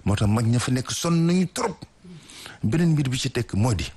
moo tax mag ña fa nekk sonn nañu trop beneen mbir bi ci tekk moo di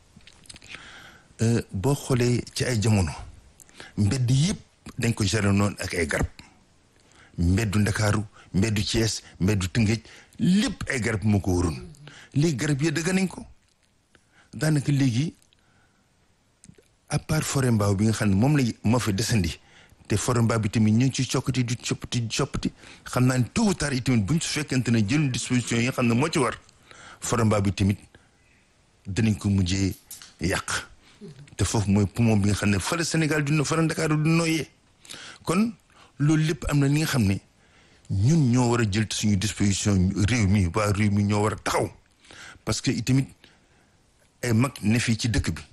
boo xoolee ci ay jamono mbedd yëpp dañ ko gérer noonu ak ay garab mbeddu ndakaaru mbeddu Thiès mbeddu Tëngéej lépp ay garab moo ko waroon léegi garab yi dëgg nañ ko daanaka léegi à part forêt mbaaw bi nga xam ne moom la moo fi desandi te forêt mbaaw bi tamit ñu ngi ciy coppati di coppati di coppati xam naa ne tôt ou tard itamit buñ su fekkente ne jël disposition yi nga xam ne moo ci war forêt mbaaw bi tamit danañ ko mujjee yàq te foofu mooy poumon bi nga xam ne fa la Sénégal du fa la Ndakaaru du nooyee kon loolu lépp am na li nga xam ne ñun ñoo war a jël suñu disposition réew mi waa réew mi ñoo war a taxaw parce que itamit ay mag ne fii ci dëkk bi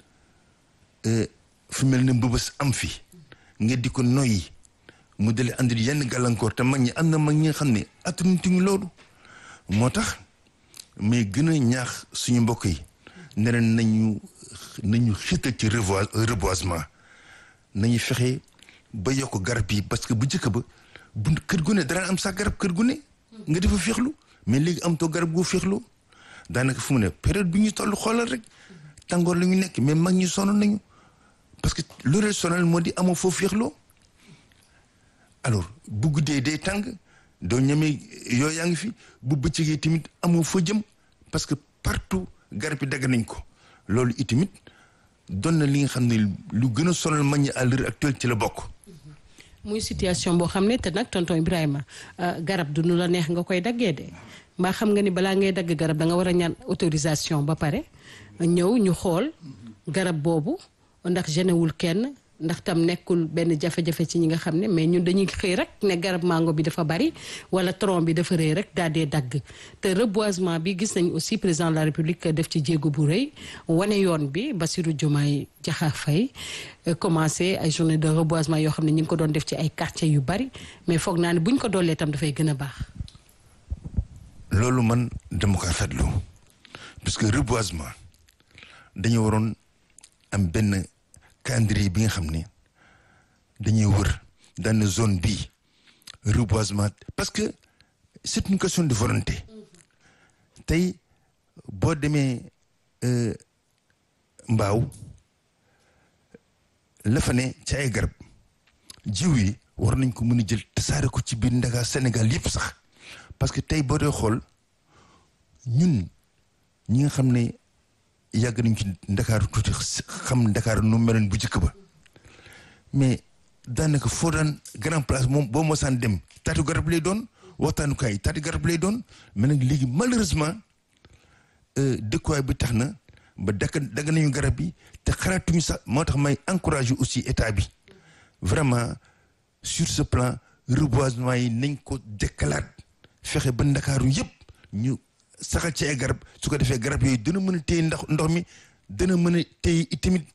fu mel ne mbëbës am fi nga di ko noyyi mu dale andil yenn gàllankoor te mag ñi am na mag ñi nga xam ne attanutuñu loolu moo tax mais gën a ñaax suñu mbokk yi ne leen nañu nañu xiital ci revois reboisement nañu fexe ba yokk garab yi parce que bu njëkk ba bu kër gu ne dara am sax garab kër gu ne nga defa féexlu mais léegi am too garab goo féexlu daanaka fu mu ne période bi ñu toll xoolal rek tàngoor la ñu nekk mais mag ñi sonn nañu parce que loolu sonal moo di amoo foofu féexloo alors bu guddee day tàng doo ñemee yoo yaa ngi fi bu bëccëgee tamit amoo fa jëm parce que partout garab yi dagg nañ ko loolu itamit doon na li nga xam ne lu gën a sonal mag ñi à l'heure actuelle ci la bokk. muy situation boo xam ne te nag tonton Ibrahima garab du nu la neex nga koy daggee de mbaa xam nga ni balaa ngay dagg garab da nga war a ñaan autorisation ba pare ñëw ñu xool garab boobu ndax genewul kenn ndax tam nekkul benn jafe-jafe ci ñi nga xam ne mais ñun dañuy xëy rek ne garab mango bi dafa bari wala tronc bi dafa rëy rek daal dee dagg te reboisement bi gis nañ aussi président de la république def ci jéego bu rëy wane yoon bi Bassirou Diomaye Diakhar Faye commencé ay journée de reboisement yoo xam ne ñu ngi ko doon def ci ay quartiers yu bari mais foog naa ne buñ ko doolee tam dafay gën a baax. loolu man dama ko rafetlu parce que reboisement dañu waroon am benn calendrier bi nga xam ne dañuy wër dans zone bii reboisement parce que c'est une question de volonté tey boo demee mbaaw la fa ne ci ay garab jiw yi war nañ ko mën a jël tasaare ko ci biir Ndakaar Sénégal yëpp sax parce que tey boo dee xool ñun ñi nga xam ne yàgg nañ ci Ndakaaru tuuti xam Ndakaaru nu meloon bu njëkk ba mais daanaka foo daan grand place moom boo mosaan dem taatu garab lay doon waxtaanukaay taatu garab lay doon mais nag léegi malheureusement dëkkuwaay bi tax na ba dakk dagg nañu garab yi te xalaatuñu sax moo tax may encourager aussi état bi vraiment sur ce plan reboisement yi nañ ko dekkalaat fexe ba ndakaaru yëpp ñu saxal ci ay garab su ko defee garab yooyu dana mën a téye ndax ndox mi dana mën a téye itamit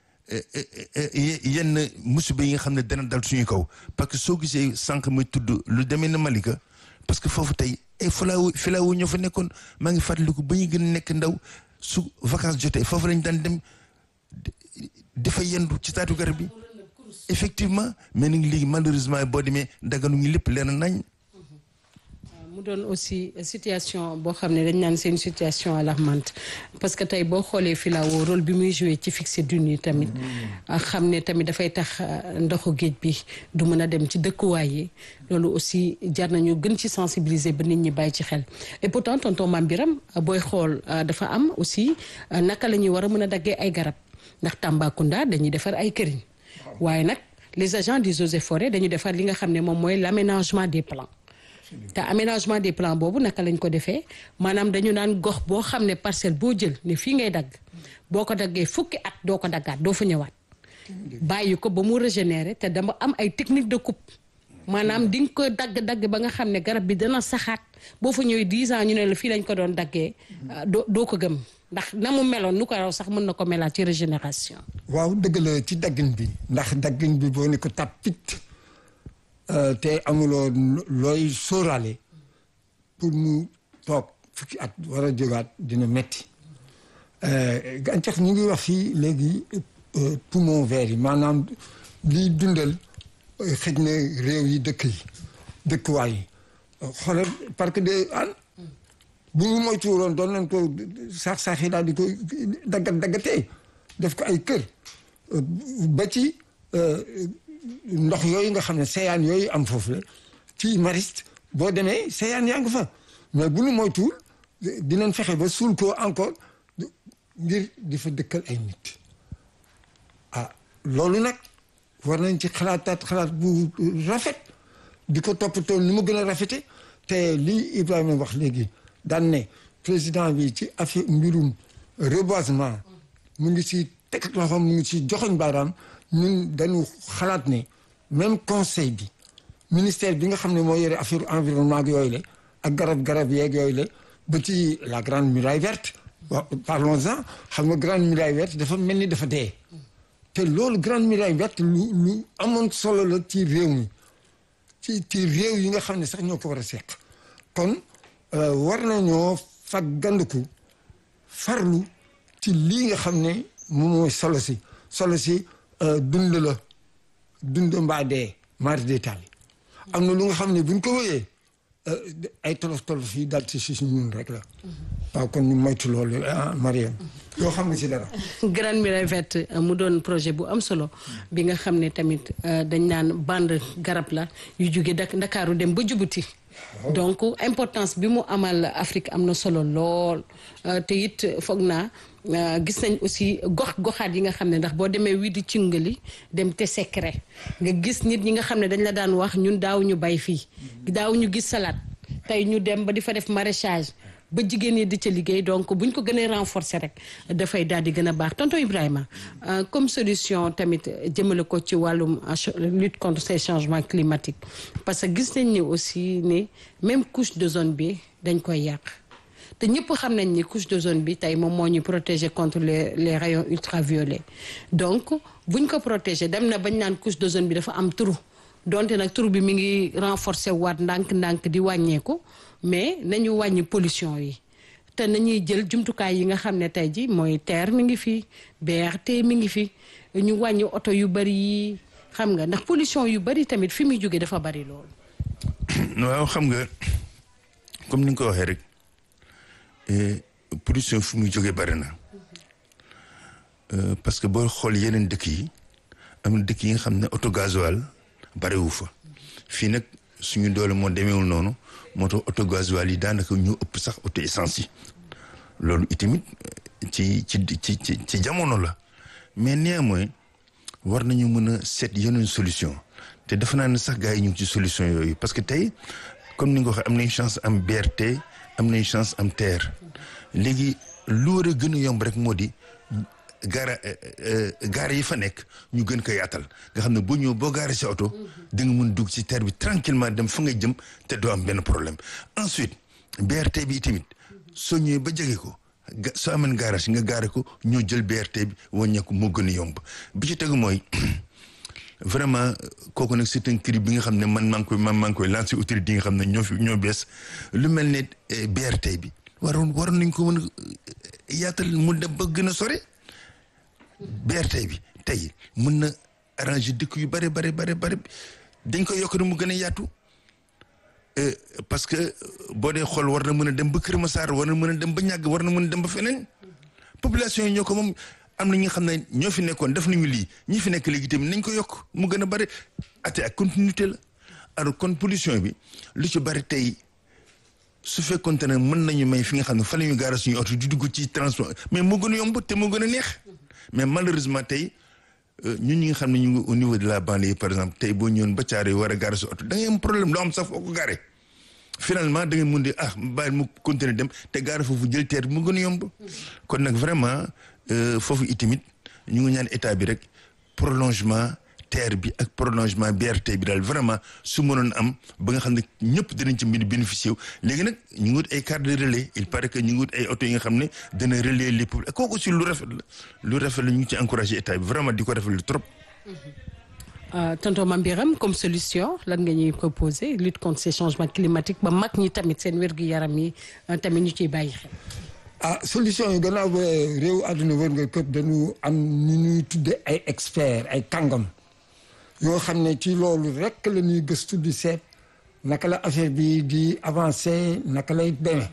yenn musiba yi nga xam ne dana dal suñu kaw parce que soo gisee sànq muy tudd lu demee na Malika parce que foofu tey ay filaawu filaawu ñoo fa nekkoon maa ngi fàttaliku ba ñu gën a nekk ndaw su vacances jotee foofu lañ daan dem dafa yendu ci taatu garab bi effectivement mais nag léegi malheureusement boo demee daganu ñu lépp leer nañ mu doon aussi situation boo xam ne dañ naan seen situation alarmante parce que tey boo xoolee filao rôle bi muy joué ci fixer dune yi tamit xam ne tamit dafay tax ndoxu géej bi du mën a dem ci dëkkuwaay yi loolu aussi jar nañu gën ci sensibiliser ba nit ñi bàyyi ci xel et pourtant tonton Mame Biram booy xool dafa am aussi naka la ñuy war a mën a daggee ay garab ndax Tambacounda dañuy defar ay këriñ waaye nag les agents des eaux et forêts dañu defar li nga xam ne moom mooy l'aménagement des plans te aménagement des plans boobu naka lañ ko defee maanaam dañu naan gox boo xam ne parcelle boo jël ne fii ngay dagg boo ko daggee fukki at doo ko daggaat doo fa ñëwaat bàyyi ko ba mu régénérer te dama am ay technique de coupe maanaam di nga ko dagg-dagg ba nga xam ne garab bi dana saxaat boo fa ñëwee 10 ans ñu ne la fii lañ ko doon daggee doo doo ko gëm ndax na mu meloon nu ko raw sax mën na ko melaat ci régénération waaw dëgg la ci daggin bi ndax daggin bi boo ne ko tàppit te amuloo looy sóoraale pour mu toog fukki at war a jógaat dina metti gàncax ñu ngi wax fii léegi poumon vert yi maanaam liy dundal xëj na réew yi dëkk yi dëkkuwaay yi xoolal parc de Hann bu ñu moytuwuloon doon nañ ko saax saax yi daal di ko daggat daggatee def ko ay kër ba ci ndox yooyu nga xam ne seyaan yooyu am foofu la ci Mariste boo demee seyaan yaa ngi fa mais bu ñu moytuwul dinañ fexe ba suul ko encore ngir di fa dëkkal ay nit ah loolu nag war nañ ci xalaataat xalaat bu rafet di ko toppatoo ni mu gën a rafete te lii Ibrahima wax léegi daan ne président bi ci affaire mbirum reboisement mu ngi si teg loxoom mu ngi si joxoñ baaraam ñun dañu xalaat ne même conseil bi ministère bi nga xam ne moo yore affaire environnement ak yooyu la ak garab-garab yeeg yooyu la ba ci la grande muraille verte waaw parlons-en xam nga grande muraille verte dafa mel ni dafa dee te loolu grande muraille verte lu lu amoon solo la ci réew mi ci ci réew yi nga xam ne sax ñoo ko war a seq kon war nañoo faggandiku farlu ci lii nga xam ne moom mooy solo si solo si dund la dund mbaa dee mari détail am na lu nga xam ne buñ ko wéyee ay tolof tolof yi dal ci si ñun rek la waaw kon ñu moytu loolu ah Mariam yoo xam nga si dara Grande Muraille Verte mu doon projet bu am solo bi nga xam ne tamit dañ naan bande garab la yu jóge Ndakaaru dem ba Jubuti donc importance bi mu amal Afrique am na solo lool te it foog naa gis nañ aussi gox goxaat yi nga xam ne ndax boo demee wii di cingali dem te secret nga gis nit ñi nga xam ne dañ la daan wax ñun daaw ñu bay fii daaw ñu gis salade tey ñu dem ba di fa def maraîchage ba jigéen ñi di ca liggéey donc buñ ko gënee renforcer rek dafay daal di gën a baax tonton Ibrahima comme solution tamit jëmale ko ci wàllum lutte contre ces changements climatiques parce que gis nañ ni aussi ni même couche de zone bi dañ koy yàq te ñëpp xam nañ ni couche de zone bi tey moom moo ñu protéger contre les les rayons ultraviolets donc buñ ko protéger dem na bañ naan couche de zone bi dafa am trou donte nag trou bi mi ngi renforcer waat ndànk-ndànk di wàññeeku mais nañu wàññi pollution yi te nañuy jël jumtukaay yi nga xam ne tey ji mooy TER mi ngi fi BRT mi ngi fi ñu wàññi oto yu bari yi xam nga ndax pollution yu bari tamit fi muy jóge dafa bari lool. waaw xam nga comme ni nga ko waxee rek pollution fi muy jóge bari na parce que boo xool yeneen dëkk yi am na dëkk yi nga xam ne oto gasoil bariwu fa fii nag suñu doole moo demeewul noonu moo tax oto gasoil yi daanaka ñu ëpp sax oto essence yi loolu itamit ci ci ci ci ci jamono la mais néanmoins war nañu mën a seet yeneen solution te dafa naa ne sax gars yi ñu ngi ci solution yooyu parce que tey comme ni nga ko waxee am nañ chance am BRT am nañ chance am TER léegi lu war a gën a yomb rek moo di gaara gaara yi fa nekk ñu gën ko yaatal nga xam ne boo ñëw boo gaaree sa oto da nga mën dugg ci TER bi tranquillement dem fa nga jëm te doo am benn problème ensuite BRT bi tamit soo ñëwee ba jege ko soo amee garage nga gaare ko ñoo jël BRT bi wàññeeku moo gën a yomb bi ci tegu mooy vraiment kooku nag c'est un cri bi nga xam ne man maa ngi koy man maa ngi koy lancé autorité yi nga xam ne ñoo fi ñoo bees lu mel ne BRT bi waroon waroon nañ ko mën a yaatal mu dem ba gën a sore BRT bi tey mën na arranger dëkk yu bare bare bare bare dañ ko yokk mu gën a yaatu parce que boo dee xool war na mën a dem ba Kër Massar war na mën a dem ba ñàgg war na mën a dem ba feneen population yi ñoo ko moom am na ñi nga xam ne ñoo fi nekkoon def nañu lii ñi fi nekk léegi tamit nañ ko yokk mu gën a bare ate ak continuité la alors kon pollution bi lu ci bari tey su fekkoon ne mën nañu may fi nga xam ne fa la ñu gaara suñu oto di dugg ci transport mais moo gën a yomb te moo gën a neex mais malheureusement tey ñun ñi nga xam ne ñu ngi au niveau de la banlieue par exemple tey boo ñëwoon ba caare war a gaare sa oto da ngay am problème doo am sax foo ko gaare finalement da ngay mun di ah bàyyi mu continuer dem te gaare foofu jël teer bi mu gën a yomb kon nag vraiment foofu itamit ñu ngi ñaan état bi rek prolongement TER bi ak prolongement BRT bi daal vraiment su mënoon am ba nga xam ne ñëpp dinañ ci mbir bénéficier wu léegi nag ñu ngi wut ay carte de relais il paraît que ñu ngi wut ay oto yi nga xam ne dana relayer les publics kooku aussi lu rafet la lu rafet la ñu ngi ci encouragé état bi vraiment di ko rafetlu trop. tonton Mame Birame comme solution lan nga ñuy proposer lutte contre ces changements climatiques ba mag ñi tamit seen wér-gu-yaram yi tamit ñu ciy bàyyi xel. ah solution yi gannaaw ba réew àdduna wër nga këpp dañu am ñu ñuy tudde ay experts ay kàngam yoo xam ne ci loolu rek la ñuy gëstu di seet naka la affaire bi di avancer naka lay demee